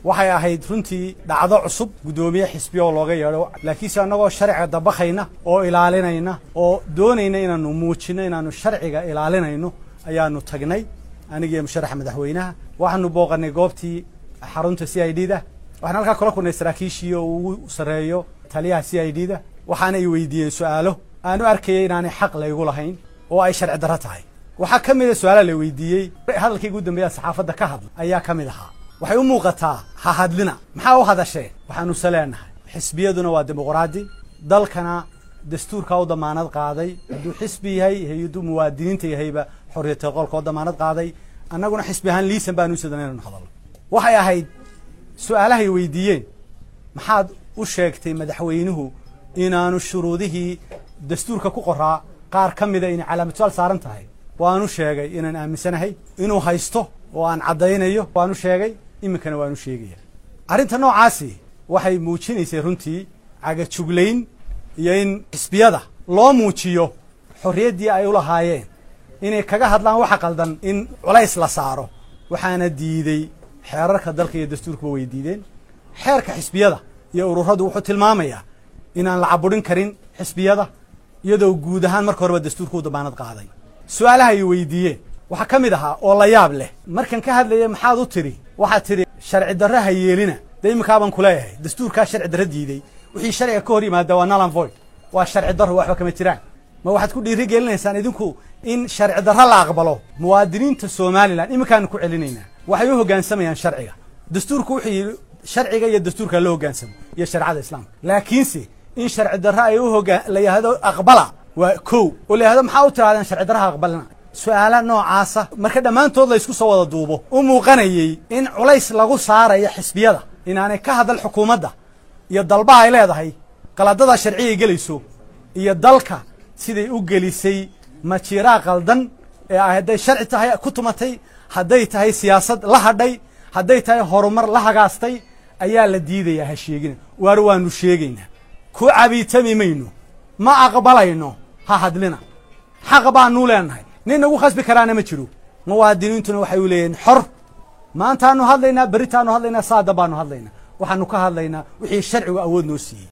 waxay ahayd runtii dhacdo cusub guddoomiye xisbiya oo looga yeedho laakiinse annagoo sharciga dabakayna oo ilaalinayna oo doonayna inaanu muujinno inaanu sharciga ilaalinayno ayaanu tagnay anigiiyo musharaxa madaxweynaha waxaanu booqanay goobtii xarunta c i d da waxaan halkaa kula kulnay saraakiishii oo ugu sarreeyo taliyaha c i d da waxaana ay weydiiyeen su-aalo aanu arkayay inaanay xaq laygu lahayn oo ay sharci darro tahay waxaa ka mid a su-aalaha la weydiiyey hadalkii ugu dambeeya saxaafadda ka hadla ayaa ka mid ahaa waxay u muuqataa ha hadlina maxaa u hadasheen waxaanuse leenahay xisbiyaduna waa dimuqraadi dalkana dastuurkaa u damaanad qaaday hadduu xisbi yahay hay-aduu muwaadiniinta yahayba xorriyata qolka oo damaanad qaaday annaguna xisbi ahaan liisan baanu u sadan inanu hadalno waxay ahayd su-aalahay weydiiyeen maxaad u sheegtay madaxweynuhu inaanu shuruudihii dastuurka ku qoraa qaar ka mida inay calaamatusaal saaran tahay waanu sheegay inaan aaminsanahay inuu haysto oo aan caddaynayo waanu sheegay iminkana waanu sheegaya arrinta noocaasi waxay muujinaysay runtii cagajuglayn iyo in xisbiyada loo muujiyo xorriyaddii ay u lahaayeen inay kaga hadlaan waxa qaldan in culays la saaro waxaana diidey xeerarka dalka iyo dastuurkuba way diideen xeerka xisbiyada iyo ururadu wuxuu tilmaamayaa inaan la caburin karin xisbiyada iyadoo guud ahaan marka horeba dastuurka u damaanad qaaday su-aalaha ay weydiiyeen waxaa ka mid ahaa oo la yaab leh markan ka hadlaya maxaad u tidhi waxaad tidhi sharci darro ha yeelina dee iminkaabaan ku leeyahay dastuurkaa sharci darro diidey wixii sharciga ka hor yimaada waa nalan void waa sharci darro waxba kama jiraan ma waxaad ku dhiiri gelinaysaan idinku in sharci darro la aqbalo muwaadiniinta somalilan iminkaanu ku celinaynaa waxay u hoggaansamayaan sharciga dastuurku wuxuu yidhi sharciga iyo dastuurka loo hoggaansamo iyo shareecada islaamka laakiinse in sharci darro ay u hogaan la yidhahdo aqbala waa kow oo la yidhahdo maxaa u tirahdeen sharci darraha aqbalina su-aala noocaasa marka dhammaantood la ysku soo wada duubo u muuqanayey in culays lagu saarayo xisbiyada inaanay ka hadal xukuumadda iyo dalbaha ay leedahay qaladada sharcigay gelayso iyo dalka siday u gelisay majiiraa qaldan ee ay hadday sharci tahay ku tumatay hadday tahay siyaasad la hadhay hadday tahay horumar la hagaastay ayaa la diidayaa ha sheegina waar waanu sheegaynaa ku cabiitami mayno ma aqbalayno ha hadlina xaq baanuu leenahay nin nagu khasbi karaana ma jiro muwaadiniintuna waxay u leeyihin xor maantaanu hadlaynaa berritaanu hadlaynaa saada baanu hadlaynaa waxaanu ka hadlaynaa wixii sharcigu awood noo siiyey